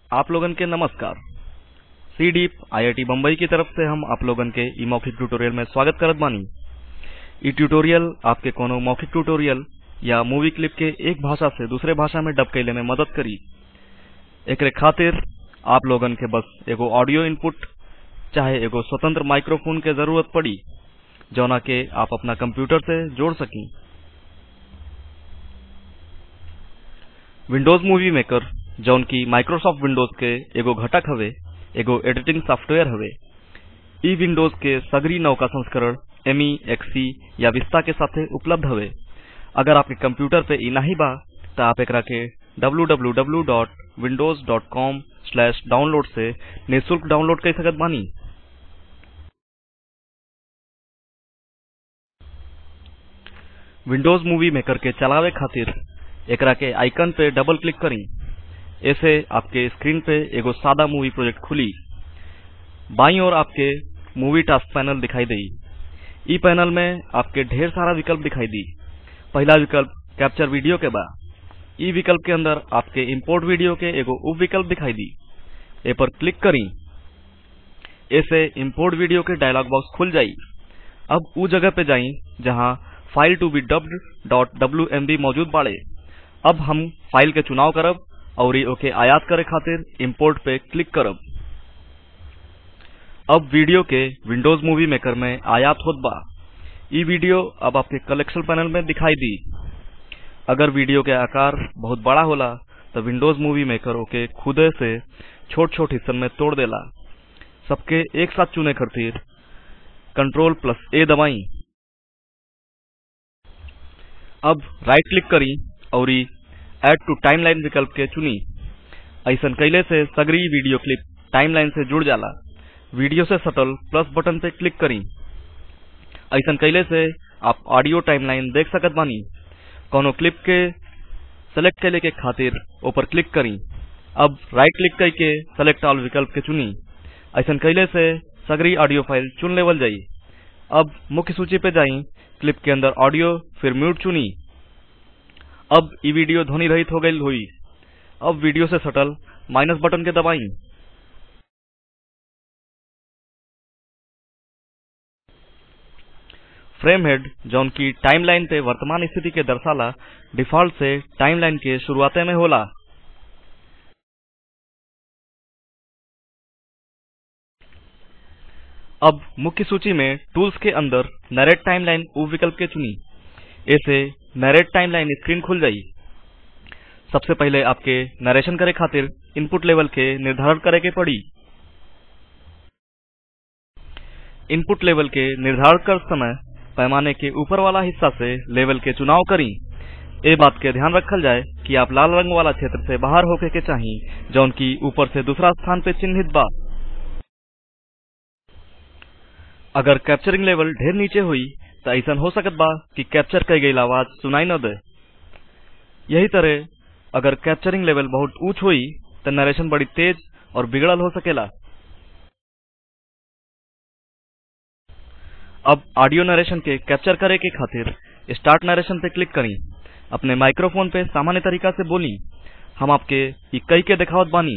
आप लोगन के नमस्कार सी डीप आईआईटी बम्बई की तरफ से हम आप लोगन के ई मौखिक ट्यूटोरियल में स्वागत करत बानी ई ट्यूटोरियल आपके कोनो मौखिक ट्यूटोरियल या मूवी क्लिप के एक भाषा से दूसरे भाषा में डब कैले में मदद करी एकरे खातिर आप लोगन के बस एगो ऑडियो इनपुट चाहे एगो स्वतंत्र माइक्रोफोन के जरूरत पड़ी जौना के आप अपना कंप्यूटर से जोड़ सकी विंडोज मूवी मेकर जौन की माइक्रोसॉफ्ट विंडोज के एगो घटक हवे एगो एडिटिंग सॉफ्टवेयर हवे ई विंडोज के सगरी नौका संस्करण एमई एक्ससी या विस्ता के साथे उपलब्ध हवे अगर आपके कंप्यूटर पे ई नाही बा त आप एकरा के www.windows.com/download से निःशुल्क डाउनलोड कर सकत बानी विंडोज मूवी मेकर के चलावे खातिर एकरा के आइकन पे डबल क्लिक करी ऐसे आपके स्क्रीन पे एगो सादा मूवी प्रोजेक्ट खुली बाईं ओर आपके मूवी टास्क पैनल दिखाई देई ई पैनल में आपके ढेर सारा विकल्प दिखाई दी पहला विकल्प कैप्चर वीडियो के बा ई विकल्प के अंदर आपके इंपोर्ट वीडियो के एगो उप विकल्प दिखाई दी ए पर क्लिक करी ऐसे इंपोर्ट वीडियो के डायलॉग बॉक्स खुल जाई अब ऊ जगह पे जाई जहां file to be dubbed dot wmb मौजूद बाड़े अब हम फाइल के चुनाव करब और ओके आयात करे खातिर इंपोर्ट पे क्लिक करब अब वीडियो के विंडोज मूवी मेकर में आयात होत बा ई वीडियो अब आपके कलेक्शन पैनल में दिखाई दी अगर वीडियो के आकार बहुत बड़ा होला तो विंडोज मूवी मेकर ओके खुदे से छोट छोट हिस्सन में तोड़ देला सबके एक साथ चुने खातिर कंट्रोल प्लस ए दबाई अब राइट क्लिक करी और एड टू टाइमलाइन विकल्प के चुनी ऐसन कैले से सगरी वीडियो क्लिप टाइमलाइन से जुड़ जाला वीडियो से सटल प्लस बटन पे क्लिक करी ऐसन कैले से आप ऑडियो टाइमलाइन देख सकत बानी कोनो क्लिप के सेलेक्ट कैले के खातिर ऊपर क्लिक करी अब राइट क्लिक करके सेलेक्ट ऑल विकल्प के चुनी ऐसन कैले से सगरी ऑडियो फाइल चुन लेवल जाई अब मुख्य सूची पे जाई क्लिप के अंदर ऑडियो फिर म्यूट चुनी अब ई वीडियो ध्वनि रहित हो गई हुई अब वीडियो से सटल माइनस बटन के दबाई फ्रेम हेड जौन की टाइमलाइन पे वर्तमान स्थिति के दर्शाला डिफॉल्ट से टाइमलाइन के शुरुआते में होला अब मुख्य सूची में टूल्स के अंदर नरेट टाइमलाइन उप विकल्प के चुनी ऐसे नरेट टाइमलाइन स्क्रीन खुल जाई सबसे पहले आपके नरेशन करे खातिर इनपुट लेवल के निर्धारण करे के पड़ी इनपुट लेवल के निर्धारण कर समय पैमाने के ऊपर वाला हिस्सा से लेवल के चुनाव करी ए बात के ध्यान रखल जाए कि आप लाल रंग वाला क्षेत्र से बाहर होके के चाही जौन की ऊपर से दूसरा स्थान पे चिन्हित बा अगर कैप्चरिंग लेवल ढेर नीचे हुई तो ऐसा हो सकत बा कि कैप्चर कई गई आवाज सुनाई न दे यही तरह अगर कैप्चरिंग लेवल बहुत ऊंच हुई तो नरेशन बड़ी तेज और बिगड़ल हो सकेला अब ऑडियो नरेशन के कैप्चर करे के खातिर स्टार्ट नरेशन पे क्लिक करी अपने माइक्रोफोन पे सामान्य तरीका से बोली हम आपके ई कई के दिखावत बानी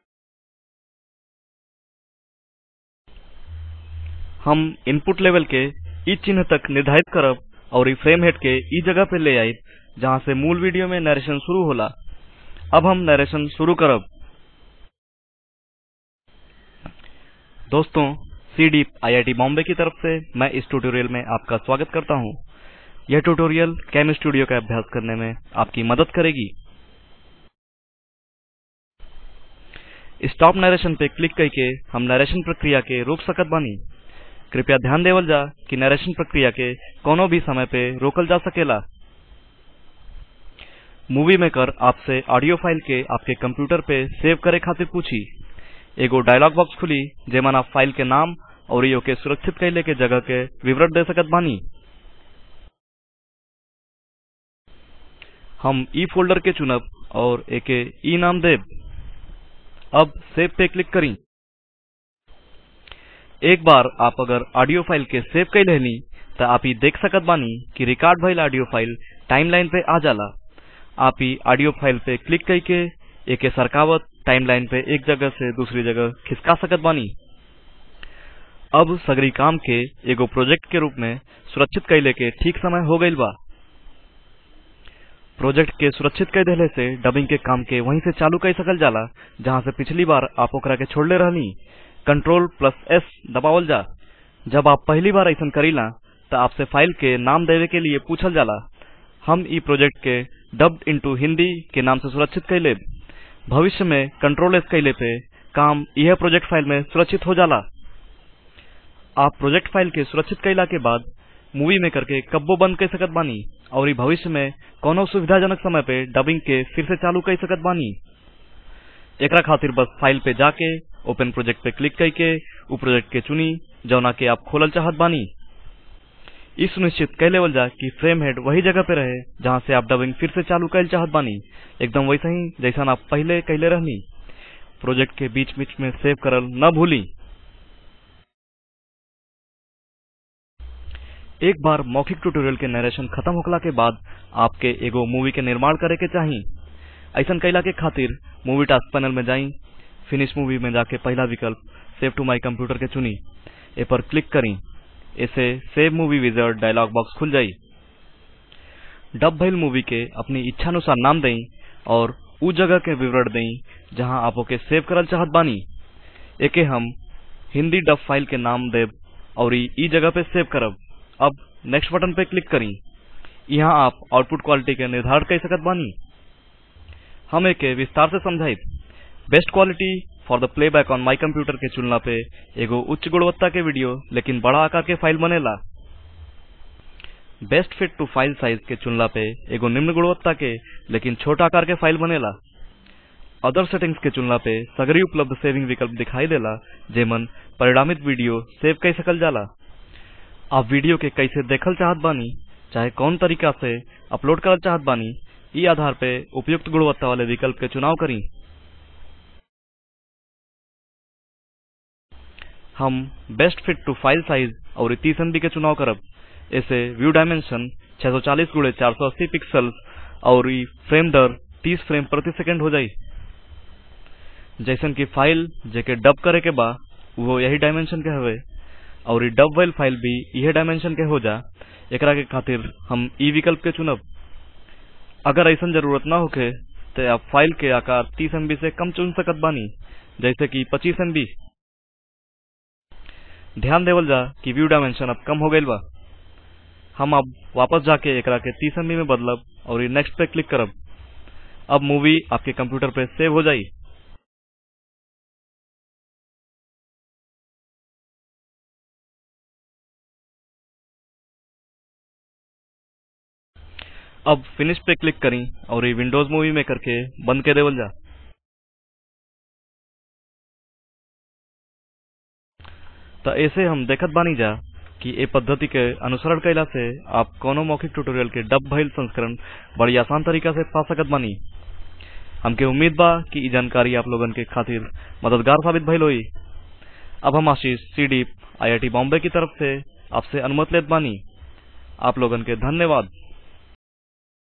हम इनपुट लेवल के ई चिन्ह तक निर्धारित करब और ई फ्रेम हेड के ई जगह पे ले आई जहाँ से मूल वीडियो में नरेशन शुरू होला अब हम नरेशन शुरू करब दोस्तों सी डी आईआईटी बॉम्बे की तरफ से मैं इस ट्यूटोरियल में आपका स्वागत करता हूँ यह ट्यूटोरियल कैम स्टूडियो का अभ्यास करने में आपकी मदद करेगी स्टॉप नरेशन पे क्लिक करके हम नरेशन प्रक्रिया के रोक सकत बानी कृपया ध्यान देवल जा कि नरेशन प्रक्रिया के कोनो भी समय पे रोकल जा सकेला मूवी मेकर आपसे ऑडियो फाइल के आपके कंप्यूटर पे सेव करे खातिर पूछी एगो डायलॉग बॉक्स खुली जेमन आप फाइल के नाम और यो के सुरक्षित कैले के जगह के विवरण दे सकत बानी हम ई फोल्डर के चुनब और एके ई नाम देब अब सेव पे क्लिक करी एक बार आप अगर ऑडियो फाइल के सेव कर लेनी तो आप ही देख सकत बानी कि रिकॉर्ड भइल ऑडियो फाइल टाइमलाइन पे आ जाला आप ही ऑडियो फाइल पे क्लिक करके एके सरकावत टाइमलाइन पे एक जगह से दूसरी जगह खिसका सकत बानी अब सगरी काम के एगो प्रोजेक्ट के रूप में सुरक्षित कैले के ठीक समय हो गईल बा प्रोजेक्ट के सुरक्षित कर देले से डबिंग के काम के वहीं से चालू कर सकल जाला जहाँ से पिछली बार आप ओकरा के छोड़ले रहनी कंट्रोल प्लस एस दबावल जा जब आप पहली बार ऐसा करीला त आपसे फाइल के नाम देवे के लिए पूछल जाला हम ई प्रोजेक्ट के डब्ड इनटू हिंदी के नाम से सुरक्षित कैले भविष्य में कंट्रोल एस कैले पे काम यह प्रोजेक्ट फाइल में सुरक्षित हो जाला आप प्रोजेक्ट फाइल के सुरक्षित कैला के बाद मूवी मेकर के कब्बो बंद कर सकत बानी और ई भविष्य में कोनो सुविधाजनक समय पे डबिंग के फिर से चालू कर सकत बानी एकरा खातिर बस फाइल पे जाके ओपन प्रोजेक्ट पे क्लिक करके उ प्रोजेक्ट के चुनी जौना के आप खोलल चाहत बानी ई सुनिश्चित कर लेवल जा कि फ्रेम हेड वही जगह पे रहे जहाँ से आप डबिंग फिर से चालू कर चाहत बानी एकदम वैसा ही जैसा आप पहले कैले रहनी प्रोजेक्ट के बीच बीच में सेव करल न भूली एक बार मौखिक ट्यूटोरियल के नरेशन खत्म होखला के बाद आपके एगो मूवी के निर्माण करे के चाही ऐसन कैला के खातिर मूवी टास्क पैनल में जाई फिनिश मूवी में जाके पहला विकल्प सेव टू माई कंप्यूटर के चुनी ए पर क्लिक करी इसे सेव मूवी विजर्ड डायलॉग बॉक्स खुल जाई डब भइल मूवी के अपनी इच्छानुसार नाम देई और उ जगह के विवरण देई जहाँ आप ओके सेव करल चाहत बानी एके हम हिंदी डब फाइल के नाम देब और ई जगह पे सेव करब अब नेक्स्ट बटन पे क्लिक करी यहाँ आप आउटपुट क्वालिटी के निर्धारण कर सकत बानी हम एके विस्तार से समझाइब best quality for the playback on my computer के चुनला पे एगो उच्च गुणवत्ता के वीडियो लेकिन बड़ा आकार के फाइल बनेला best fit to file size के चुनला पे एगो निम्न गुणवत्ता के लेकिन छोटा आकार के फाइल बनेला अदर सेटिंग्स के चुनला पे सगरी उपलब्ध सेविंग विकल्प दिखाई देला जेमन परिणामित वीडियो सेव कर सकल जाला आप वीडियो के कैसे देखल चाहत बानी चाहे कौन तरीका से अपलोड करल चाहत बानी ई आधार पे उपयुक्त गुणवत्ता वाले विकल्प के चुनाव करी हम best fit to file size और 30 एमबी के चुनाव करब इसे व्यू डायमेंशन 640 गुणे 480 पिक्सल और ई फ्रेम दर 30 फ्रेम प्रति सेकंड हो जाई जैसन कि फाइल जेके डब करे के बा वो यही डायमेंशन के हवे और ई डब वाइल फाइल भी इहे डायमेंशन के हो जा एकरा के खातिर हम ई विकल्प के चुनब अगर ऐसन जरूरत ना होखे तो आप फाइल के आकार 30 एमबी से कम चुन सकत बानी जैसे कि 25 एमबी ध्यान देवल जा कि व्यू डायमेंशन अब कम हो गईल बा हम अब वापस जाके एकरा के 30 एमबी में बदलब और ई नेक्स्ट पे क्लिक करब अब मूवी आपके कंप्यूटर पे सेव हो जाई अब फिनिश पे क्लिक करी और ये विंडोज मूवी मेकर के बंद के देवल जा तो ऐसे हम देखत बानी जा कि ए पद्धति के अनुसरण कैला से आप कोनो मौखिक ट्यूटोरियल के डब भइल संस्करण बड़ी आसान तरीका से पा सकत बानी हमके उम्मीद बा कि ई जानकारी आप लोगन के खातिर मददगार साबित भइल होई अब हम आशीष सीडीप आईआईटी बॉम्बे की तरफ से आपसे अनुमति लेत बानी आप लोगन के धन्यवाद